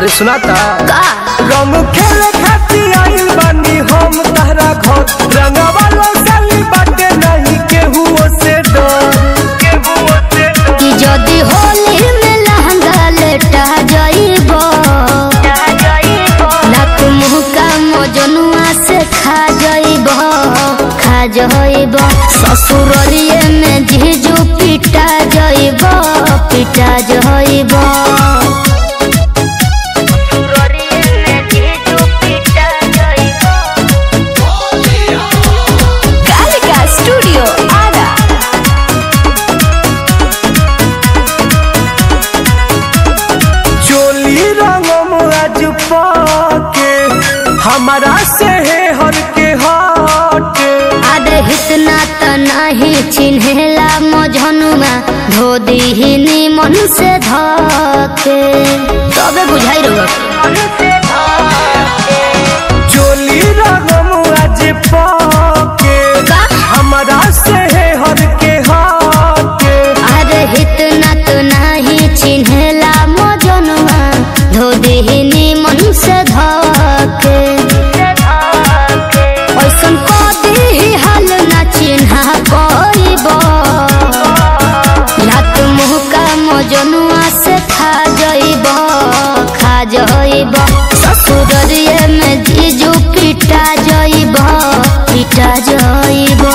अरे सुनाता का रंग खेले खातिर आइल बानी हम तहरा घर रंगवा लौटली बाटे नहीं केहू से डर केहू से डर कि जदी होली में लहंगा लेटा जाइबो नाक मुंह का मजनुआ से खा जाइबो खा जाइबो ससुरलिए में जीजू पिटा जाइबो पिटा जाइबो कालिका स्टूडियो आरा चोली रंगम आज पाके हमारा से है हर के हटे अरे इतना त नहीं चिन्हेला मजनुआ धो दीहिनी मन से धके तबे बुझाई रहो चोली रंगम आज पाके का? हमारा से है हर के हटे अरे इतना तो नहीं चिन्हेला मजनुआ धो दीहिनी मन से धके ऐसन कदी हाल ना चिन्हा कइबो लात मुँह का मजनुआ से खा जाइबो खा जाइबो ससुररिए में जीजू पिटा जाइबो पिटा जाइबो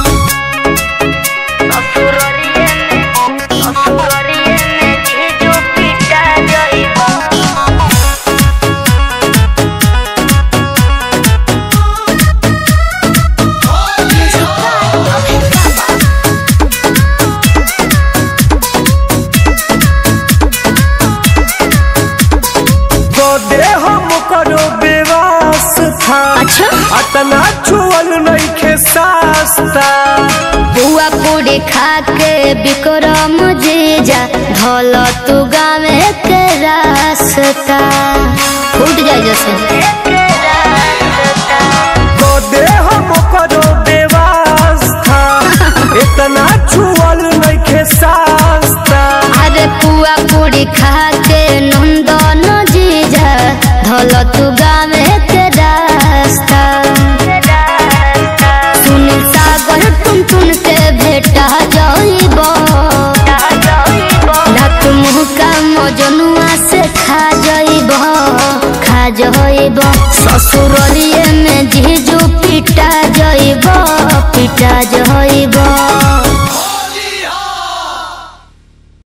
गोदे हम करो बेवास था अच्छा अतना छुअल नहीं खे सास्ता बुआ पूरी खा के बिक्रम जीजा धोल तू गावे के रास्ता फूट जाए जैसे गोदे हम करो बेवास था इतना छुअल नहीं खे सास्ता अरे पुआ पूरी खा के नंदन जीजा धोल तू गावे